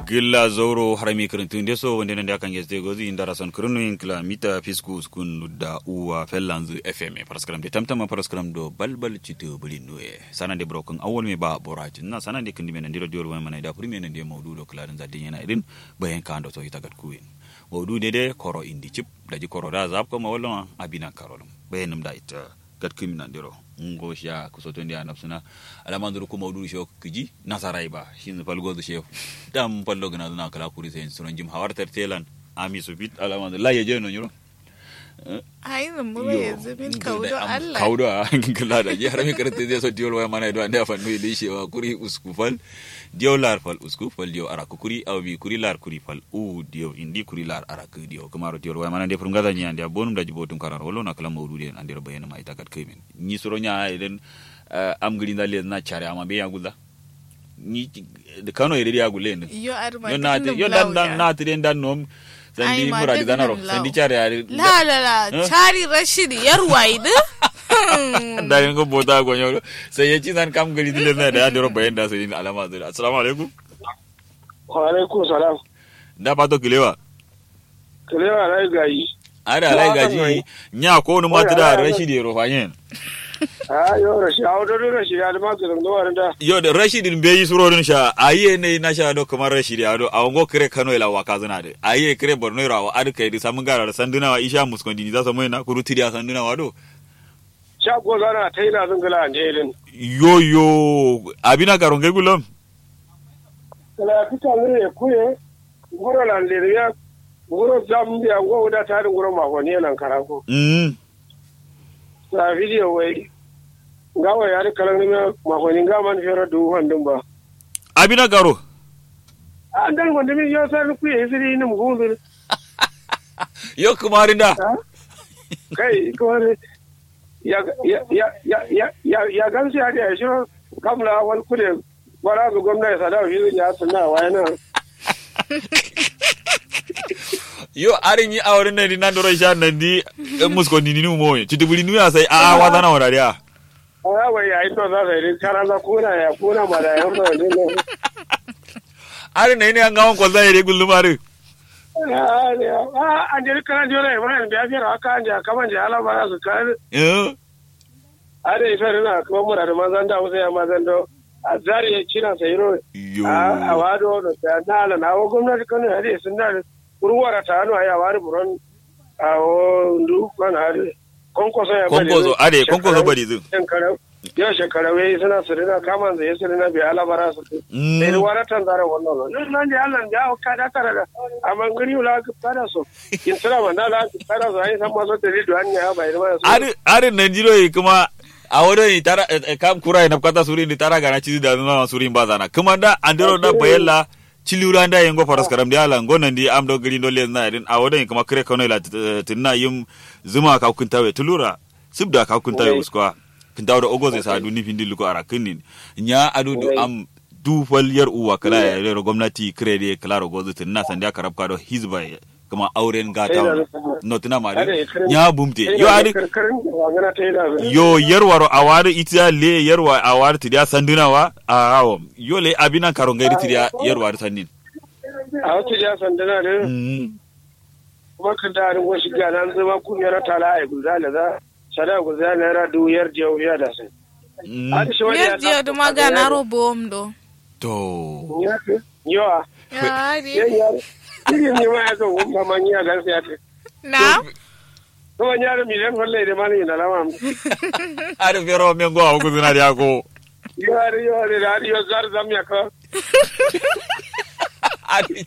gilla zoro harami kirintun de so wonde nande akan yesde gozi indara son kirinu inkla mita fisku skun da uwa fellanzu fm paraskram de tamtama paraskram do balbal cito buli nuye sana de broken awol me ba borajin na sana de kindi men ndiro diol wai mana da puri men de mawdu do klarin za din yana irin bayan kan do to itagat kuyin mawdu de de koro indi chip daji koro da zap ko mawolon abina karolum bayanum da ita gat kimina ndiro ngo sha kusoto ndi anapsuna alamanduru ko mawdu sho kiji nasarai ba shin falgo do shef dam pallo gana na kala kuri sen sunan jim hawar tertelan ami so bit alamandu la ye no nyuro ai zamburo yanzu min kaudo Allah kaudo a kala da ji har mi karate zai so diol waya mana do anda fa no ile shewa kuri uskufal dio lar fal uskufal dio ara kuri aw bi kuri lar kuri fal u dio indi kuri lar ara ku dio kamaro diol waya mana de prum gaza nya ande bonum da jibotum karar wolo na kala mawdu den ande bayana mai takat kaimen ni suro nya den am gidi na le na chare ama be yagulla ni de kano ere ya gulle ne yo arma yo na yo dan dan na tire dan nom sandi Ai, ma muradi duk danaro nan lau. sandi chare ya la la la chari rashid yarwaidu da yin ko bota go nyoro sai ya ci zan kam gari dile na da ya dero bayan da sai alama da assalamu alaikum wa alaikum salam da pato kilewa kalewa na gayi ada alai gaji nya ko no mata da rashidi ro fanyen a yo rashi a wadda rashi ya da maka zan zuwa da yo da rashidin be yi surorin sha aye ne na sha do kamar rashidi ado a wango kire kano ila waka zana de aye kire borno ira wa adu kai samun gara da sanduna wa isha muskondi ni za su mai na kuru tiriya sanduna wa do sha ko zana ta yi na zungula a jerin yo yo abina garon gai gulom kala fita ne ya kuye guro lan le ya guro zam ya go da ta da guro mako ne nan karako mm sa video wai gawa ya da kalan ne mako ne ga man fera du handun ba abina garo an dan wanda min yo sar kuye siri ni mu gundu yo kumarin da kai ko ne ya ya ya ya ya ya ya gamsi ya da shi kamla wal kude bara ga gwamnati sada fi ya sunna wa yana yo arin yi auren nan nan doro sha nan di muskondi ni mo ci tubuli nu ya sai a wa zana wa dariya a wai ya ito za su yi kara za kuna ya kuna ma da yan da ne arin ne ne an gawon kwalza ya regul lumari a an jiri kana jira ya bayan biya fiye haka an ja kaman ja ala ba su kare eh a da ife rina kuma mura da mazan da wasu ya mazan da a zari ya cina sai ro yo a wado da ta na ala na wa gwamnati kano ya da sun da ruwara ta hannu a ya wari buron a ndu kana hari konkoso ya bari konkoso ade konkoso bari zu shekara yau shekara wai suna su rina kaman zai su rina bai alabara su sai da wara tan zara wannan nan nan da Allah ya ka da kara da amma gani wala ka fara so in tsara ma na la ka fara so ai san ma so da rido an ya bai da so arin arin nan jiro yi kuma a wurin tara kam kura na kata suri ni tara gana ci da nuna suri ba zana kuma da andero da bayella cilura da yengo faras karam dia la ngonan di am do gari do le na irin a wurin kuma kire kono la tinna yim zuma ka kun tawe tulura sibda ka kun tawe uskwa kin tawo da ogo zai sa duni findi luko ara kinin nya adu du am du fal yar uwa kala ya ro gwamnati kire de kala ro gozu tinna sanda karab ka do hizba kuma auren gata notina ma nya bumte yo adi karkarin da gana ta yi da yo yerwaro awari itiya le yerwa awari tidia sandunawa awo yo le abina karongairi tidia yerwari sandin a wata ja sandana da mm. kuma ka da rin wasu gana an zama kungiyar tala a guza da za sada guza na ra du yar jiya wuya da sai mm. a da shi wani yar jiya duma ga na robo omdo to yawa ya yan ri yaro irin ne ma ya zo wumma man ya gan sai ya ce na to wani yaro miliyan wallahi da mani na lama ari fero mengo awo kuzina dia ko yari yari da ari yo zar zam ya ka ari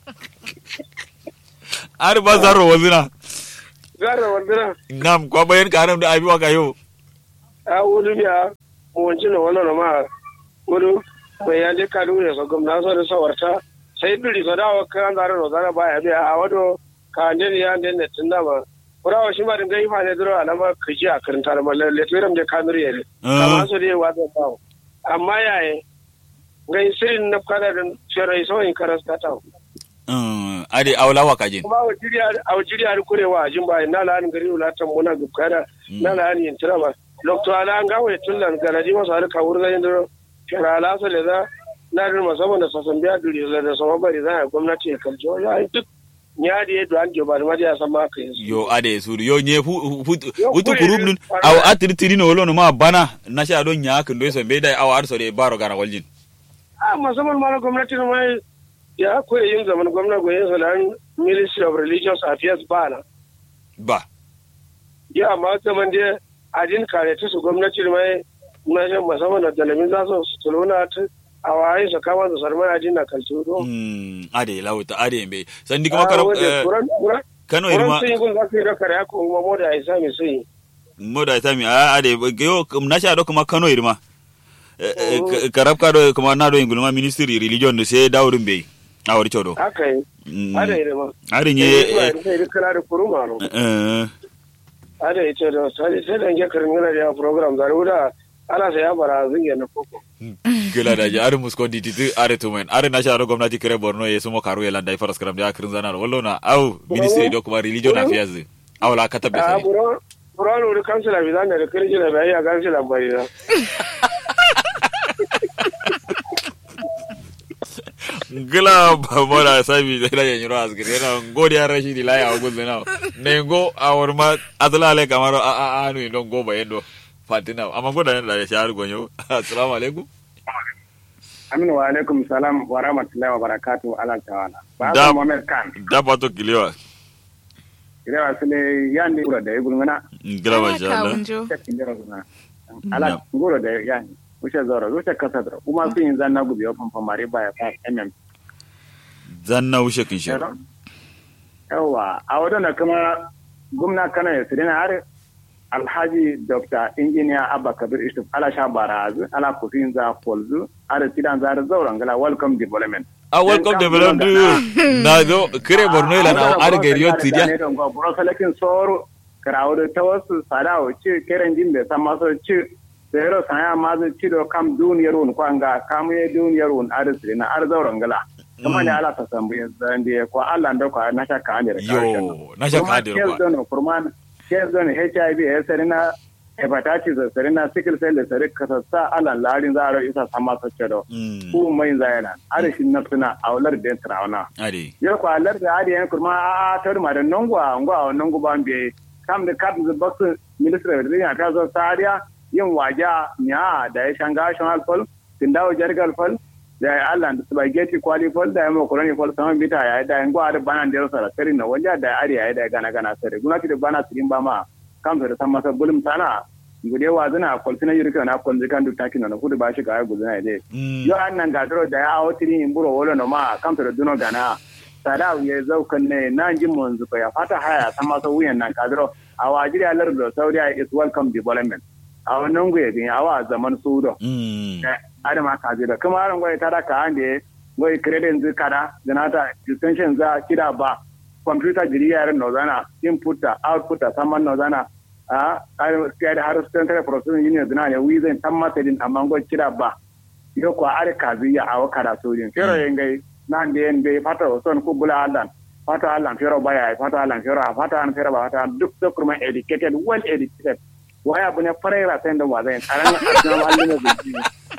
ari bazaro wazina zar wandira nam kwa bayan karam da abi waka yo a wuri ya mu wanci na wannan ma wuri bai ya je kadu ne so gwamna so da sawarta sai duri so dawo kan zara no zara baya biya a wado ka ne ya ne ne tunda ma kurawa shi ma din gai fa ne duro alama kiji a karanta da mallan le turam je kamir yele kama so dai wa da bawo amma yaye gai sirin na kada da shirai so in karasta ta mm ari awla waka jin kuma a wajiri a kurewa a jimba na la'ani gari wulatan muna gubkada na la'ani yin tirama lokto ala an gawo ya tullan garaji masu harka wurin zai duro kira alasa da za na da musamman da sasan biya duri da sama bari za a gwamnati ya kalci wani ai duk ya da yadda an joba da madiya san ma ka yi su yo ade su yo nye fu fu Yo, utu kuri kurum ne, nun kwana. aw atiri tiri no wolo no ma bana na sha don nya kan do so be dai aw ar so de baro gara waljin a musamman ma na gwamnati na mai ya koyi yin zaman gwamna goyin sa da ministry of religious affairs ba na ba ya amma zaman da adin kare ta su gwamnati da mai na shan musamman da dalamin za su su tuluna ta a waye su kama su sarmai adin na kalci do mm ade lawta ade be sandi kuma karo eh, kano Wurin irma sun yi gun za su yi da kare ya kuma mo da ya sami sun yi. moda tami a ade yo na sha do kuma kano irma Eh, eh, Oh. ka- karab ka do kuma na do ingulma ministry religion do se dawrin be awar chodo Haka yi. Mm. Ada yi da ma. are Eh, nye ina da sai da kala da kuruma no. eh Ada yi ce da sai sai da nge karin gina da program da ruda ana sai ya bara zinge na koko. gila da ji are musko di titi are to men are na sha do gwamnati kare borno ye sumo karu ye landa faras karam da kirin zana wallo na au ministry do kuma religion affairs awla ka tabbe A sai buro buro no da kansila bi zan da kirji da bai ya kansila bari da. gila ba mora sabi da da yin ro asgir yana ngodi ya rashi di laya ogun zena ne go awar ma azla ale kamar a a a no don go ba yendo fatina amma goda da ya shahar gonyo assalamu alaikum Aminu wa alaikum salam wa rahmatullahi wa barakatuhu ala tawala. Ba Da- su Muhammad Khan. da pato kiliwa Ire wa sile yandi guro da igul ngana. gila ba sha Allah kawunjo Ta kindira ngana. Ala guro da yani. Wuce zoro, wuce kasa zoro. Kuma su yin zanna gubi wa fanfamari ba ya fa MM. zanna ushe kin shi Yawa, a wadanda kuma gwamna kana ya sirina har alhaji dr engineer abba kabir ishuf ala sha barazu ala kufin za kolzu ala tidan za zauren gala welcome development a welcome development na zo kire borno ila na ar gariyo tidia buro salakin soro karawo ta wasu sadawo ci keren jin da san maso ci zero sanya mazu ci do kam duniyar un kwanga kam ye duniyar un ar sirina ar zauren gala kuma ne ala ta sambu zande ko Allah ndo ko na shaka ande yo na sha ka Kurman dir kes ba don kurman kes don HIV ya sarina hepatitis da sarina sickle cell da sari kasassa ala larin za a ro isa sama sace do Mm. ku mai zayana are shi na tuna aular da trauna ade yo ko alar da ari yan kurma a tar ma da nongwa ngwa nongo ban be kam da kat da box ministry da ya ta zo sariya yin waja nya da ya shanga shan alfal tindawo jargal fal da ya Allah da spaghetti kwali fal da ya makaroni fal sama bita ya da yan gwa da bana da sara sari na wanja da ari ya da gana gana sari gunati da bana sirin ba ma kam da san masa bulum tana gude wa zina kwaltina yurka na kwalzi kan duk takin na kudu ba shi ga guzina ide Mm. yo an nan gadoro da ya awo tiri in buro wolo no ma kam da duno gana sada ye zaukan ne na jin mun zuba ya fata haya san masa wuyan nan gadoro a wajiri alar da saudiya is welcome development a wannan guye din awa zaman sudo Mm. adama ka da kuma aran goyi tada ka ande goyi credit zu kada ganata distinction za kida ba computer jiri yaran no zana input ta output ta saman no zana a sai da har central processing unit zana ne wizin tan masadin amma goyi kida ba yo ko are ka ziya a wakara sojin fero yengai nan de en be fata son ku bula alan fata alan fero baya fata alan fero fata an fero ba fata duk da kuma educated well educated waya bune farera sai da wazai aran asna mallin da zuci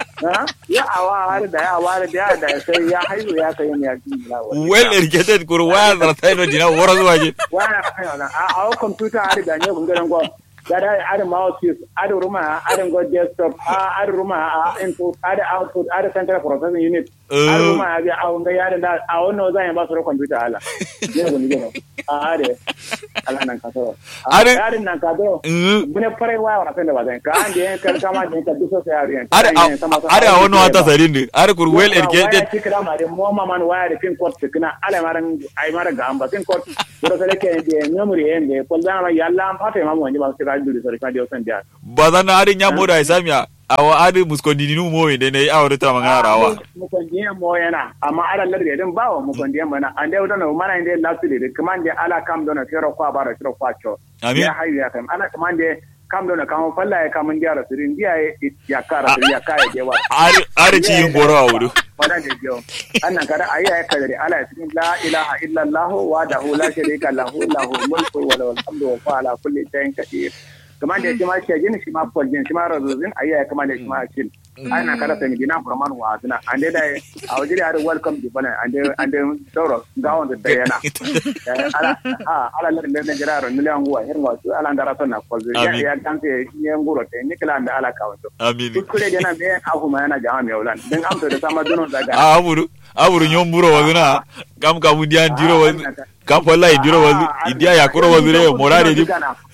ya awa har da ya awa da ya da sai ya haihu ya kai ne ya ji well educated kur waya da tai no dina wora zuwa je waya a a computer har da ne gungaran go gada ada mouse ada rumah ada go desktop ada rumah input ada output ada central processing unit ada rumah ada awon ga yada da awon no zan ba su computer ala ne gun ne a are ala nan ka to Are- are nan ka to Mm. bune fare wa wa kan da bazan ka ande kan kama din ka duso sai are are are a wani wata sarin ne are kur well educated waya tikira ma de mo ma man waya de pin code tikina ala maran ay mara gamba pin code buro sele ke de memory en de ko da ma yalla am fata ma mo ni ba sira duri sori ka de osan dia ba zan na harin ya moda isamiya awa adi muskondini nu mo inde ne awre ta magana rawa mu kon diya mo yana amma ala larde den bawo mu kon diya mana ande wudana mana inde lasili de kamande ala kam dona fero kwa bara fero kwa cho Amin. ya hayu ya kam ala kamande kam dona kam falla ya kam ndiya sirin diya ya kara sirin ya kaya de wa are are ci yin goro a wudu wannan da kyau annan kada ayi ayi kadari ala cikin la ilaha illa allah wa da hu la sharika lahu lahu mulku wa lahu alhamdu wa huwa ala kulli shay'in qadir kamar da shi ma shi gini shi ma kwaljin shi ma razuzin ayi ayi kamar da shi ma shi ai na kada sai gina furman wa suna and dai dai a waje da welcome di bana and dai and dai doro gawon da dai yana ala ha ala le le jira ro nile angwa hirwa su ala ndara son na kolzo ya Amin. ya ganse ni nguro te ni kala da ala kawanto amin kuskure dena me afu ma yana jama me ulan dan amto da sama dunon daga a aburu aburu nyom buro wazuna kam kamu dia ndiro wazu kam polla indiro wazu india yakuro wazu re morare di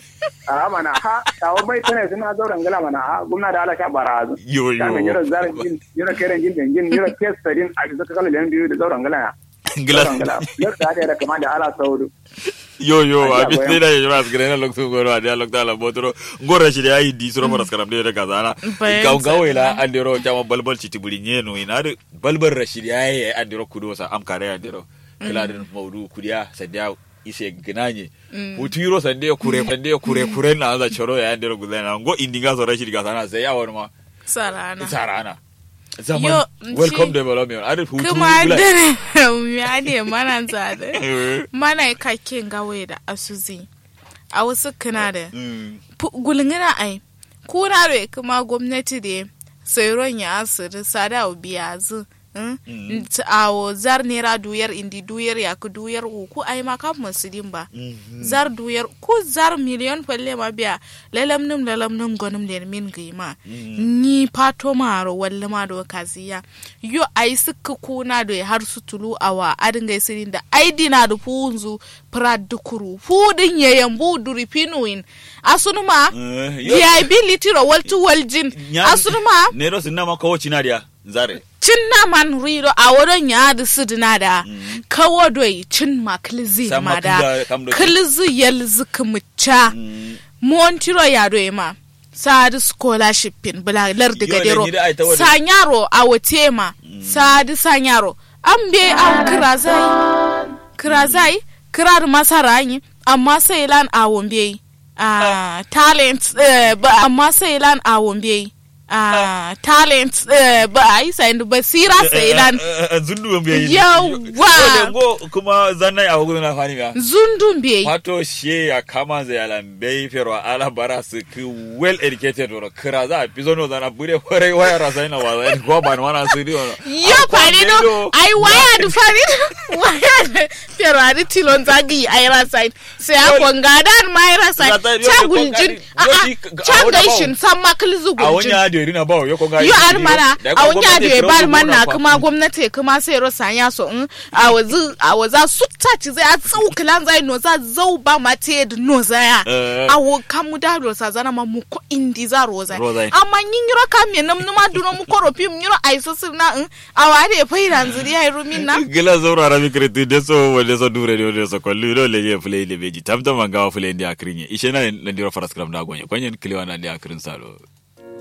a mana ha tawo bai tane suna zauren gala mana ha gumna da ala sha barazu yo ta me yo yoro zarin jin yoro keren jin den jin yoro kes tadin a bisa kala len biyu da zauren gala ya zauren gala ngila yoro da da kama da ala saudu yo yo Aja, abi goyang. tena yo ras grena lok tu goro adia lok tala botoro ngora shi ai di suro moras karam de daga zana Bayan gaw gawe la sana. andiro chama balbal chiti buli nyeno ina de balbal rashidi ai andiro kudo sa am kare andiro kila den maudu kudia sadia ise gnanye utiro sande kure sande kure kure na za choro ya andiro gudana ngo indinga so rashidi ga sana sai awon ma sarana sarana zaman Yo, welcome shi- development ade hutu kuma bula- dare ya ne mana zade Eh, mana kakin gawe da asuzi a wasu kana da mm, gulngina ai kuna da kuma gwamnati da sayron ya asiri sada biya zu Mm. awo zar nera duyar indi duyar ya ku duyar uku ai ma kan musulin ba mhm. zar duyar ku zar miliyon falle ma biya lalam num lalam num gonum der min gima ni pato maro walle ma do kaziya yo ai suka kuna do har su tulu awa adin ga sirin da ai dina da funzu prad dukuru fudin yayan bu duri pinuin asunuma Eh, yo- viability ro waltu waljin Nya- asunuma nero sinna ma kawo cina dia zare cinna man riro a wurin ya da su dina da kawo doi cin ma kilzi Sama ma da kiza kam do- kilzi yalzi kumucha Mm. montiro ya doi ma sadi scholarship pin bula lardi Yo, gadero le ni da ai ta wada- sanyaro a wote ma sadi sanyaro an be an kirazai kirazai kirar masara yi amma sai lan a wombe a talent eh, ba amma sai lan a wombe a talent eh, ba a yi sayin basira sai lan zundu mbe yi Yawa! ngo kuma zanna ya hugu na fani ga zundun be wato she ya kama za ya lambe fero ala bara su ki well educated ro kira za a pizo no zana bure fore waya rasa ina wa za ko ban wana su ri ono yo fari do ai waya du fari waya da pero adi tilon zagi ai rasai sai a konga dan mai rasai Zata yo cha ko guljin kari- a yo a shi ka- cha a wani gaishin san makilzu a guljin wanya da rina ba yo ko ga yo ar mana a wanya da ya bar mana kuma gwamnati kuma sai ro sanya so in a wazu a waza sutta ci zai a tsau kilan zai no za zau ba ma te da no zaya Eh. a wo kamu da ro sa zana ma mu ko indi za ro zai Ro zai. amma yin yiro kam me nam numa duno mu ko ro pim yiro ai so sirna in a wa da fa iran zuri ai rumin na gila zaura rabi kretu de so wale so dure de so kollu do le ye play le beji tamta manga wa play ndi akrinye ishe na ndiro faras kram da gonye kwenye kiliwa na ndi akrin salo